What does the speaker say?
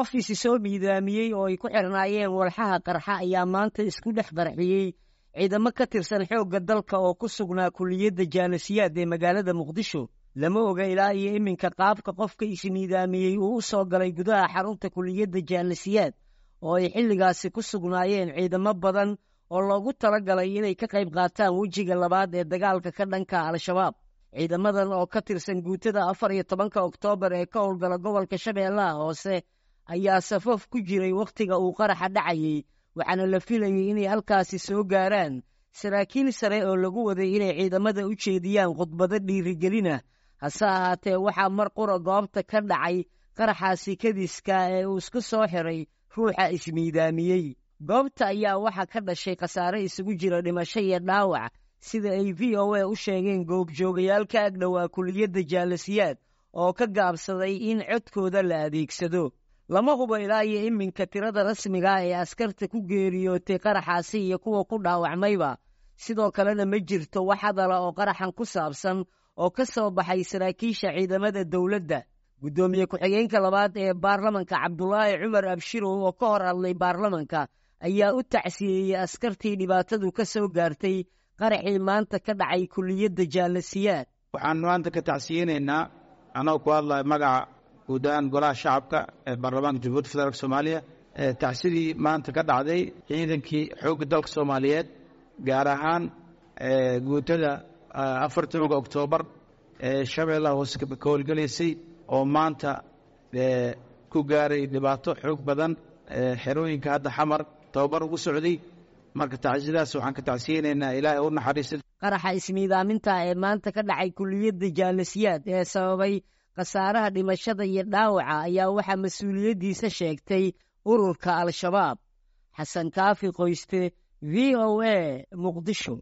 qof isi soo miidaamiyey oo ay ku xirnaayeen walxaha qarxa ayaa maanta isku dhex qarxiyey ciidamo ka tirsan xoogga dalka oo ku sugnaa kuliyadda jaalasiyaad ee magaalada muqdisho lama oga ilaa iyo iminka qaabka qofka ismiidaamiyey uu u soo galay gudaha xarunta kuliyadda jaalasiyaad oo ay xilligaasi ku sugnaayeen ciidamo badan oo loogu tala galay inay ka qayb qaataan wejiga labaad ee dagaalka ka dhanka al-shabaab ciidamadan oo ka tirsan guutada afar iyo tobanka oktoobar ee ka howlgala gobolka shabeellaha hoose ayaa safaf ku jiray wakhtiga uu qaraxa dhacayey waxaana la filayay inay halkaasi soo gaaraan saraakiil sare oo lagu waday inay ciidamada u jeediyaan khudbado dhiirigelina hase ahaatee waxaa mar qura goobta ka dhacay qaraxaasi kadiska ee uu isku soo xiray ruuxa ismiidaamiyey goobta ayaa waxaa ka dhashay khasaare isugu jira dhimasho iyo dhaawac sida ay v o a u sheegeen goobjoogayaal ka agdhowaa kuliyadda jaalasiyaad oo ka gaabsaday in codkooda la adeegsado lama hubo ilaa iyo iminka tirada rasmiga ee askarta ku geeriyootay qaraxaasi iyo kuwa ku dhaawacmayba sidoo kalena ma jirto wax hadala oo qaraxan ku saabsan oo ka soo baxay saraakiisha ciidamada dowladda guddoomiye ku-xigeenka labaad ee baarlamanka cabdulaahi cumar abshirow oo ka hor hadlay baarlamanka ayaa u tacsiyeeyey askartii dhibaatadu ka soo gaartay qaraxii maanta ka dhacay kuliyadda jaalasiyaad waxaan maanta ka tacsiyeynaynaa anagoo ku hadlaya magaca guud ahaan golaha shacabka ee baarlamaanka jamhuuiyadda federaalk soomaaliya tacsidii maanta ka dhacday ciidankii xoogga dalka soomaaliyeed gaar ahaan guutada afar tobanka oktoobar ee shabeellaha hoose ka howlgelaysay oo maanta ku gaaray dhibaato xoog badan xerooyinka hadda xamar tababar ugu socday marka tacsiyadaas waxaan ka tacsiyeynaynaa ilaahay u naxariista qaraxa ismiidaaminta ee maanta ka dhacay kuliyadda jaalasiyaad ee sababay khasaaraha dhimashada iyo dhaawaca ayaa waxaa mas-uuliyaddiisa sheegtay ururka al-shabaab xasan kaafi qoyste v o a muqdisho